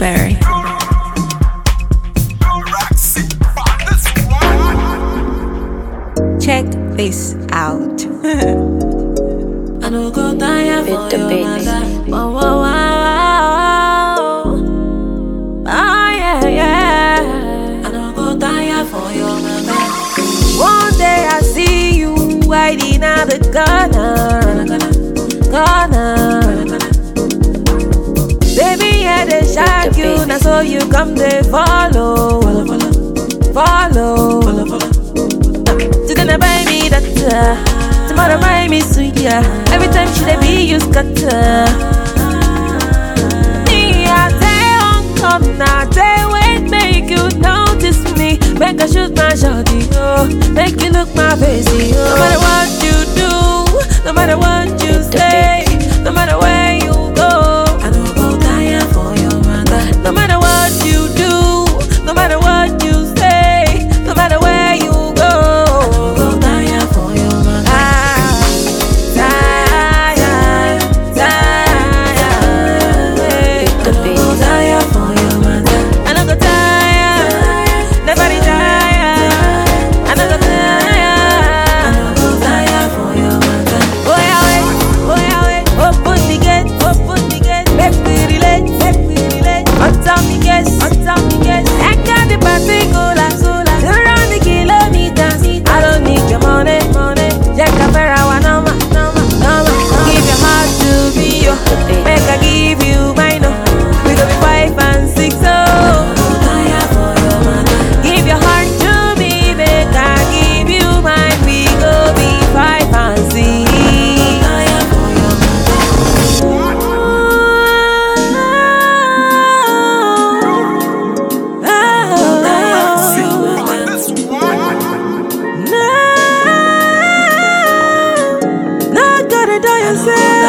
Berry. Check this out. I no go tire With for the your business. matter. Wow, wow, wow, wow. Ah, yeah, yeah. I no go tire for your matter. One day I see you hiding out the corner, corner. Baby, yeah, they shock you, business. now so you come they follow, follow. Today they buy me that, uh, tomorrow buy me sweet, yeah. Every time she they be you scatter. Me, I stay on come now, they wait, make you notice me. Make I shoot my shotty, oh, make you look my face, oh. No matter what you do, no matter what you say, no matter where you go, I don't go tire for your mother. No matter what you do, no matter what you say, no matter where you go, I don't go tire for your mother. Ah, tire, tire, eh. I don't go tire for your mother. I don't go tire, nobody tire. I don't go tire, I don't go tire for your mother. Oh yeah, wait, oh yeah, wait. Open the gate, open the gate. Make we relate, make we relate. On time me guess, on time me guess. I got the particular, solar. Around the kilometers. I don't need your money, money. Jack a fair hour, number, number, number. Give your heart to me, yo. Make I give you mine, oh. We go be five and six, oh. Give your heart to me, make I give you mine. We go be five and six. Not gonna die yourself.